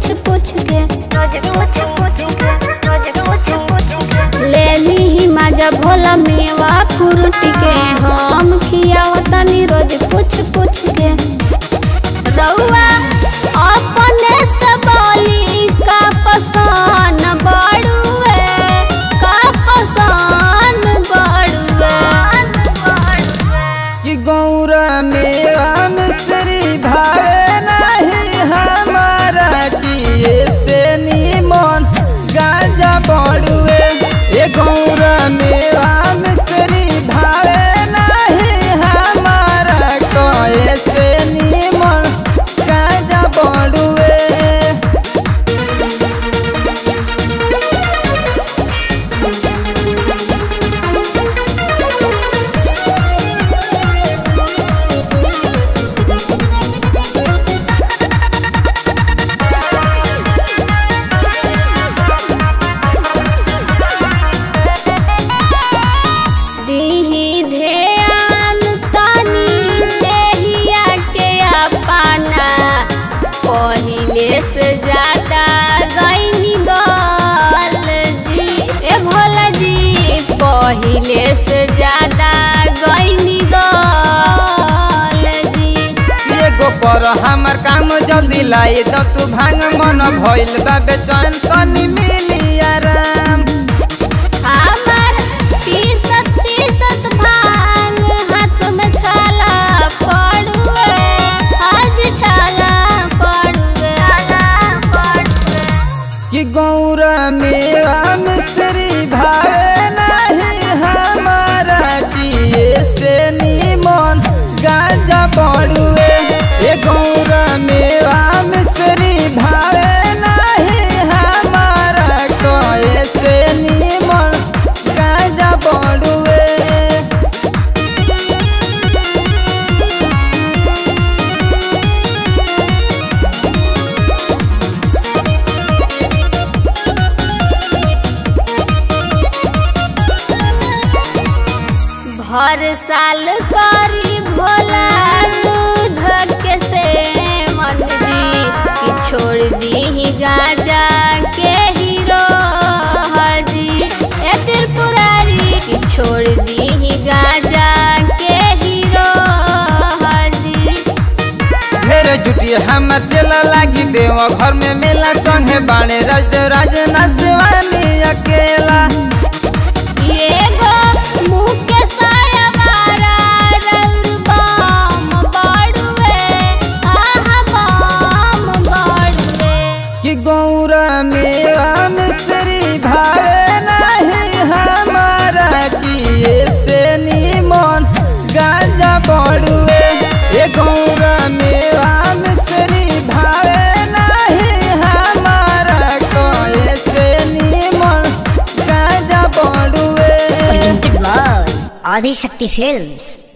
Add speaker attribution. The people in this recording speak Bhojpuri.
Speaker 1: पूछ पूछ के
Speaker 2: रोज पूछ पूछ के रोज पूछ पूछ के
Speaker 1: ले ली मजा भोला मेवा फ्रूट के हम खियावतनी रोज पूछ पूछ के रउआ अपने सबली का पसान बड़ुए का पसान बड़ुए
Speaker 3: कि गौरा मेरा मिस्री भावे नहीं हमारा किए से नीमन गाजा बड़ुए ये गौरा मेरा मिस्री भावे नहीं हमारा कए से नीमन गाजा बड़ुए
Speaker 1: दीही ध्यान तनी देहिया के अपना पहिले से ज्यादा गईनी गल जी ए भोला जी पहिले से ज्यादा गईनी गल जी
Speaker 3: एगो पर हमर काम जल्दी लाई दो तू भांग मन भइल बा बेचैन तनी मिली आराम
Speaker 1: हमर पीसत पीसत भांग हाथ में छाला पड़ुए आज छाला पड़ुए
Speaker 3: कि गौरा मेरा मिस्री भावे नहीं हमारा किए से नीमन गाजा पड़ुए ये गौरा मेरा मिस्री भावे नहीं हमारा कए से नीमन गाजा पड़ुए
Speaker 1: भर साल करी भोला दूध के से मन जी कि छोड़ दी गाजा के हीरो हजी ए त्रिपुरारी कि छोड़ दी गाजा के हीरो हजी
Speaker 3: ढेर जुटी हमर चला लागी देव घर में मेला संगे बाणे राज राजना शिवानी अकेला
Speaker 1: एगो मुँह के सायावारा रउर बम बड़ुए आहा बम बड़ुए
Speaker 3: कि गौरा मेरा मिस्री भावे नहीं हमारा किए से नीमन गाजा पड़ुए ये गौरा मेरा मिस्री भावे नहीं हमारा कए से नीमन गाजा पड़ुए
Speaker 4: presented by Adi Shakti Films.